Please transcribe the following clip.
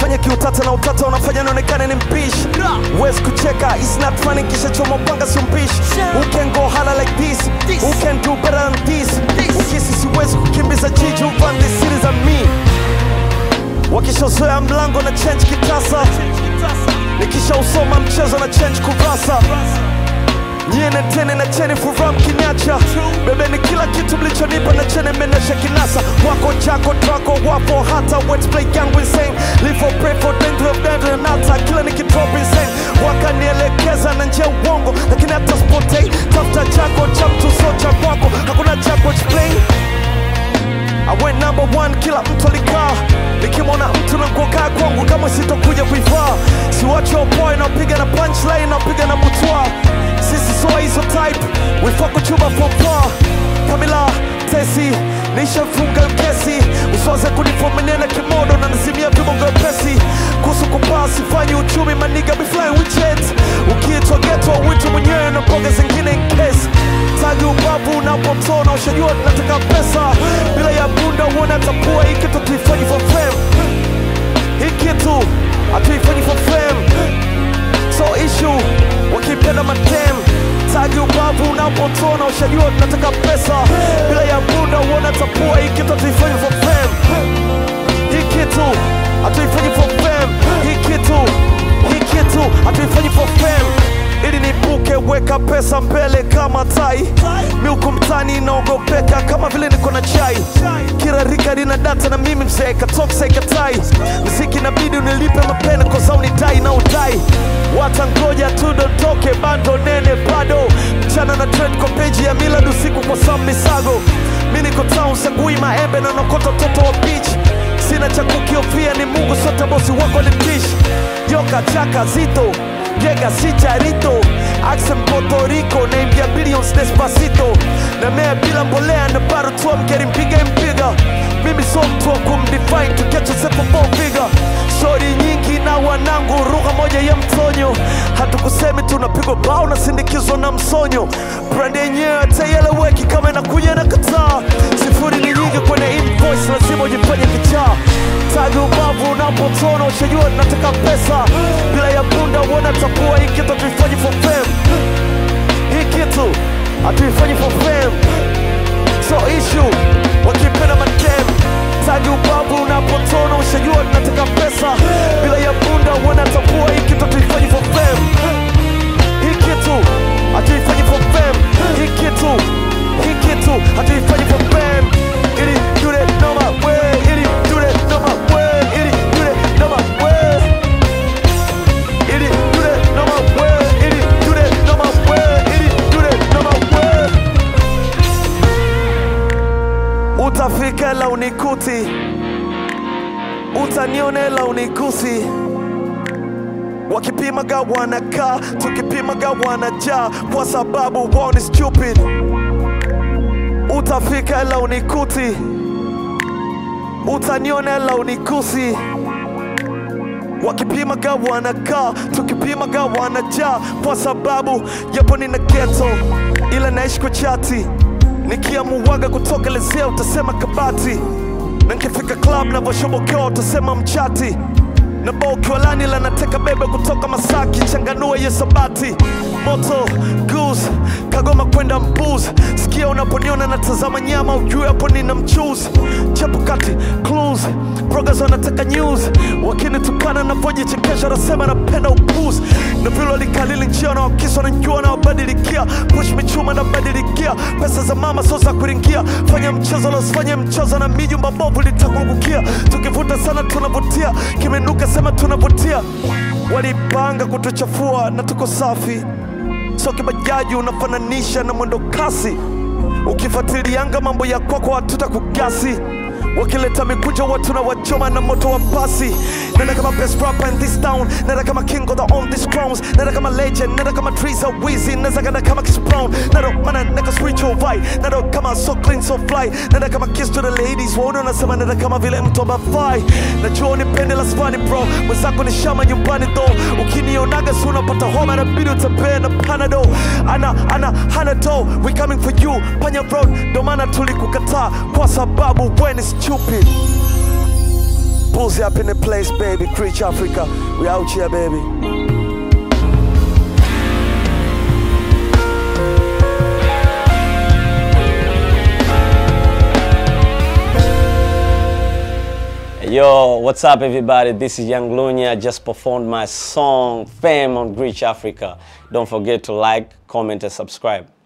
unanifanya kiutata na utata unafanya nionekane ni mpishi wezi kucheka is not funny kisha choma upanga sio mpishi who can go hala like this who can do better than this ukisi siwezi kukimbiza jiji uvan the series of me wakishazoea mlango na change kitasa nikisha usoma mchezo na change kurasa nyie netene na cheni furaha mkiniacha bebeni kila kitu mlichonipa na chene menesha kinasa wako chako twako wapo hata wetplay yangu insane live for pray for danger of danger and hata kila nikidrop insane wakanielekeza na njia uongo lakini hata spotei tafuta chako cha mtu so cha kwako hakuna chako explain I went number one, kila mtu alikaa nikimwona mtu na nguo kaa kwangu kama sitokuja kuivaa siwachi boy napiga na punchline napiga na butwa sisi soa hizo type wifako chuba popa Kamila Tesi nishafunga kesi usiwaze kunifomenia na kimodo na nazimia vibongo pesi kuhusu kupaa sifanyi uchumi maniga be flying with jets ukiitwa geto witu mwenyewe na mboga zingine in case tagi ubavu unapomtona ushajua tunataka pesa bila ya bunda uone tapua hii kitu tuifanyi for fame hii kitu hatuifanyi for fame so issue wakipenda matem tagi ubavu unapotona ushajua tunataka pesa bila ya bunda uone tapua hii kitu hatuifanyi for fame hii kitu hatuifanyi for fame hii kitu hii kitu hatuifanyi for fame ili nipuke weka pesa mbele kama tai miuko mtani naogopeka kama vile niko na chai kila rika lina data na mimi mzee katoksa ikatai mziki nabidi unilipe mapene koza unidai na udai watangoja tu dondoke bando nene bado mchana na trend kwa peji ya milad usiku kwa sam misago mi niko town sagui maembe na nokota toto wa beach sina cha kukiofia ni mungu sote bosi wako ni tish yoka chaka zito Llega si charito Accent Puerto Rico Naimbia billions despacito Na mea bila mbolea na bado tu I'm getting bigger and bigger Mimi so mtu wa kumdefine to get yourself a four figure Shori nyingi na wanangu lugha moja ya mtonyo Hatukusemi tunapigwa bao na sindikizwa na msonyo Brand yenyewe hataeleweki kama inakuja na kataa Sifuri ni nyingi kwenye invoice lazima ujifanye kichaa Tagi ubavu unapotona ushajua tunataka pesa bila ya bunda uona tapua hii kitu hatuifanyi for fame hii kitu hatuifanyi for fame so issue wakipenda madem tagi ubavu unapotona ushajua tunataka pesa bila ya bunda uona tapua hii kitu hatuifanyi for fame hii kitu hatuifanyi for fame hii kitu hii kitu hatuifanyi for fame ili do that no my way ili do that no my way ili do that no my way ili do that no my way ili do that no my way ili do that no my way utafika la unikuti utanionela unigusi wakipimaga wanakaa tukipimaga wanajaa kwa sababu wao ni stupid utafika la unikuti utanionela unigusi wakipimaga wanakaa tukipimaga wanajaa kwa sababu yapo nina geto ila naishi kwa chati nikiamuwaga kutokelezea utasema kabati na nkifika club navyoshobokea utasema mchati na bokiwalani la nateka bebe kutoka Masaki, changanua hiyo sabati moto goose Kagoma kwenda mbuz, sikia unaponiona natazama nyama, ujue hapo nina mchuzi chapukati clues bloggers wanataka news, wakinitukana navyojichekesha nasema napenda upuzi na vile walikalili njia na wakiswa na njua na wabadilikia push michuma na badilikia pesa za mama so za kuringia fanya mchezo losifanye mchezo na mijumba bovu litakuangukia tukivuta sana tunavutia kimenuka sema tunavutia walipanga kutuchafua na tuko safi so kibajaji unafananisha na mwendo kasi ukifuatilianga mambo ya kwako hatuta kugasi wakileta mikuja watu na wachoma na moto wa pasi nenda kama best rapper in this town nenda kama king of the on these crowns nenda kama legend nenda kama Triza Wheezy nenda kama kama Chris Brown nenda mana nenda spiritual vibe nenda kama so clean so fly nenda kama kiss to the ladies waone unasema nenda kama vile mtu amafai najua unipende la spani bro mwenzako ni shama nyumbani though ukinionaga si unapata homa nabidi utembee na panado ana ana hana do we coming for you panya road ndo maana tulikukataa kwa sababu we ni stupid Bulls up in the place, baby. Creech Africa. We out here, baby. Yo, what's up, everybody? This is Young Lunya. I just performed my song Fame on Greach Africa. Don't forget to like, comment, and subscribe.